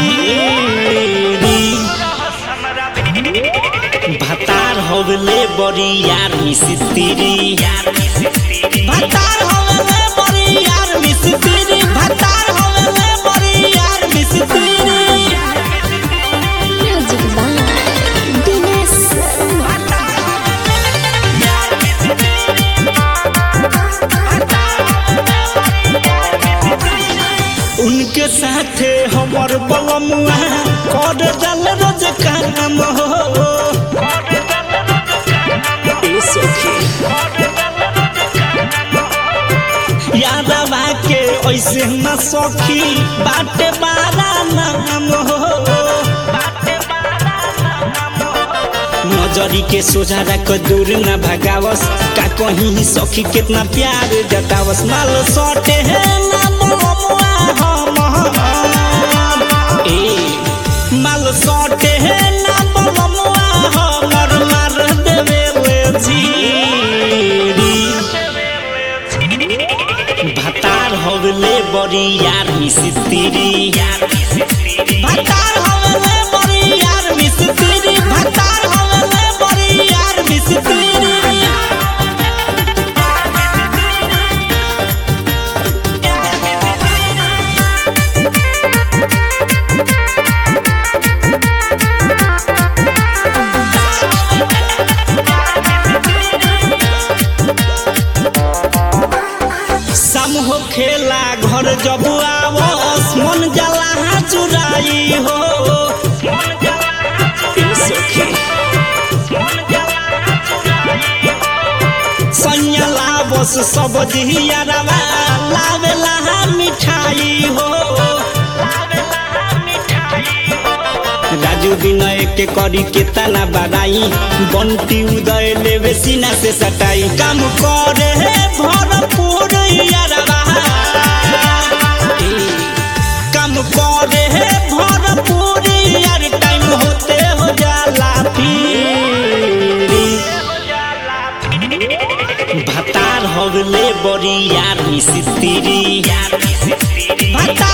भीरी भतार होगले बड़ी यार मिस्त्री भतार होगले बड़ी यार मिस्त्री भतार होगले बड़ी यार मिस्त्री Music by Dinesh उनके साथे हमर बलमुआ कर जल रोज काम हो ए सखी यादवा के ऐसे न सखी बाटे बारा नाम हो नजरी के सोझा रख दूर न भगावस का कहीं सखी कितना प्यार जतावस माल सटे है ना बलमुआ हम ए माल सटे है ना बलमुआ हमर मार देवे ले झीरी भतार होगले बड़ी यार मिस्त्री भतार होगले बड़ी यार मिस्त्री भतार होगले बड़ी यार मिस्त्री सम हो खेला घर जब आवस मन जला चुराई हो ए सखी सैया बस सब जिहियारवा लावेला मिठाई हो राजू विनय के करी के तना बड़ाई बंटी उदय लेवे सीना से सटाई काम करे है भरपूर यारवा ए, काम करे है भरपूर यार टाइम होते हो जाला फिरी भतार होगले बड़ी यार मिस्त्री भतार